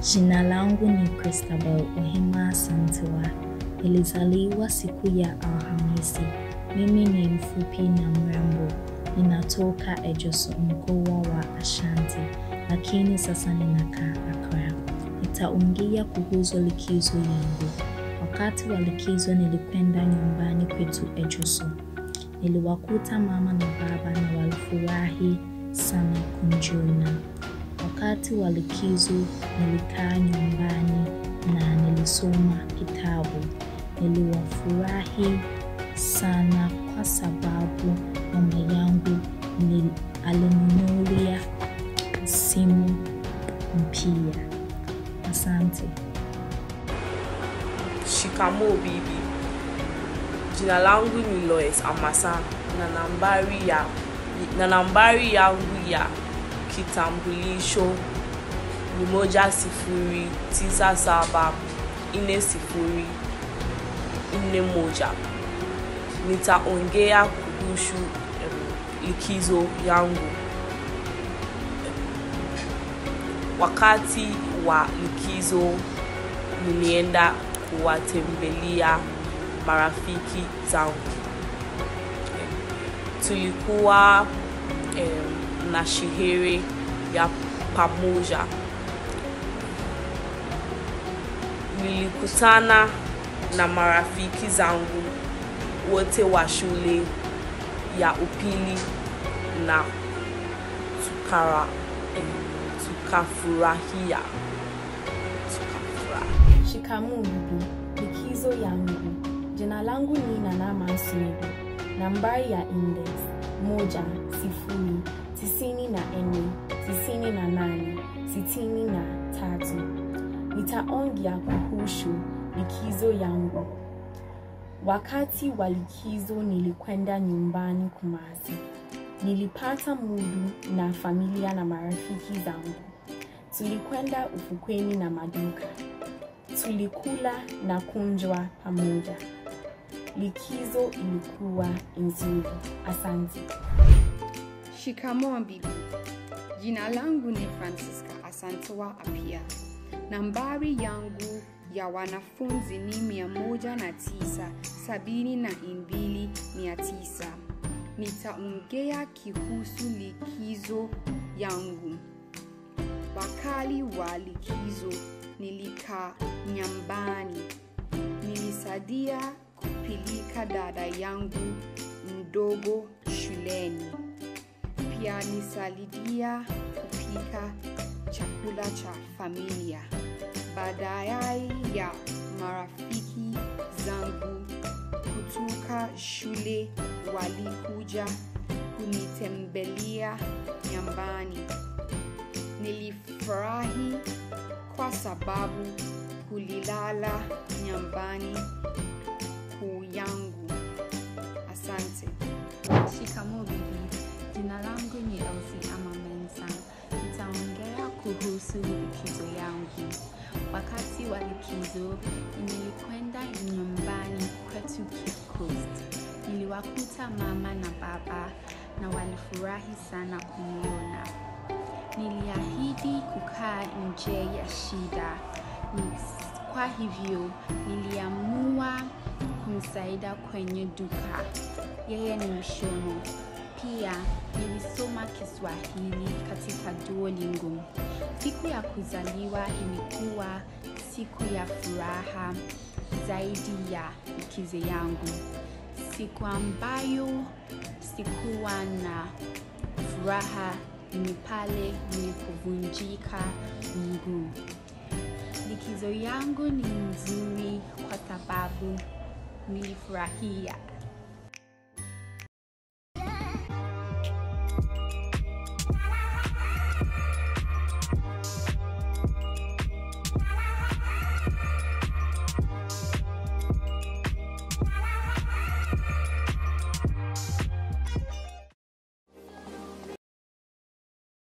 Jina langu ni Christabel Ohima Santiwa. Nilizaliwa siku ya Alhamisi. Mimi ni mfupi na mrembo. Ninatoka Ejoso, mkoa wa Ashanti, lakini sasa ninakaa Accra. Nitaongea kuhusu likizo yangu. Wakati wa likizo nilikwenda nyumbani kwetu Ejoso. Niliwakuta mama na baba na walifurahi sana kuniona. Wakati wa likizo nilikaa nyumbani na nilisoma kitabu. Niliwafurahi sana kwa sababu mama yangu ni alininunulia simu mpya. Asante. Shikamoo bibi. Jina langu ni Lois Amasa na nambari ya na nambari yangu ya kitambulisho ni moja sifuri tisa saba nne sifuri nne moja. Nitaongea kuhusu em, likizo yangu. Wakati wa likizo nilienda kuwatembelea marafiki zangu. Tulikuwa em, na sherehe ya pamoja. Nilikutana na marafiki zangu wote wa shule ya upili na tukara, em, tukafurahia tukafurahia. Shikamoo bibi, likizo yangu. Jina langu ni Nana Masumedu. Nambari ya index moja sifuri tisini na nne tisini na nane sitini na tatu. Nitaongea kuhusu likizo yangu. Wakati wa likizo nilikwenda nyumbani Kumasi. Nilipata mudu na familia na marafiki zangu. Tulikwenda ufukweni na maduka. Tulikula na kunjwa pamoja. Likizo ilikuwa nzuri. Asante. Shikamoo bibi. Jina langu ni Francisca Asantewa Apia. Nambari yangu ya wanafunzi ni mia moja na tisa sabini na mbili mia tisa. Nitaongea kuhusu likizo yangu. Wakali wa likizo nilikaa nyumbani. Nilisaidia kupeleka dada yangu mdogo shuleni. Pia nisaidia kupika chakula cha familia. Baadaye ya marafiki zangu kutoka shule walikuja kunitembelea nyumbani. Nilifurahi kwa sababu kulilala nyumbani kuu yangu. Asante. Shikamoo bibi. Jina langu ni Elsie ama Mensa. Nitaongea kuhusu likizo yangu. Wakati wa likizo nilikwenda nyumbani kwetu Cape Coast. Niliwakuta mama na baba na walifurahi sana kuniona. Niliahidi kukaa nje ya shida. Ni- Kwa hivyo niliamua kumsaidia kwenye duka. Yeye ni mshono. Pia nilisoma Kiswahili katika Duolingo. Siku ya kuzaliwa ilikuwa siku ya furaha zaidi ya likizo yangu. Siku ambayo sikuwa na furaha ni pale nilipovunjika mguu. Likizo yangu ni nzuri kwa sababu nilifurahia.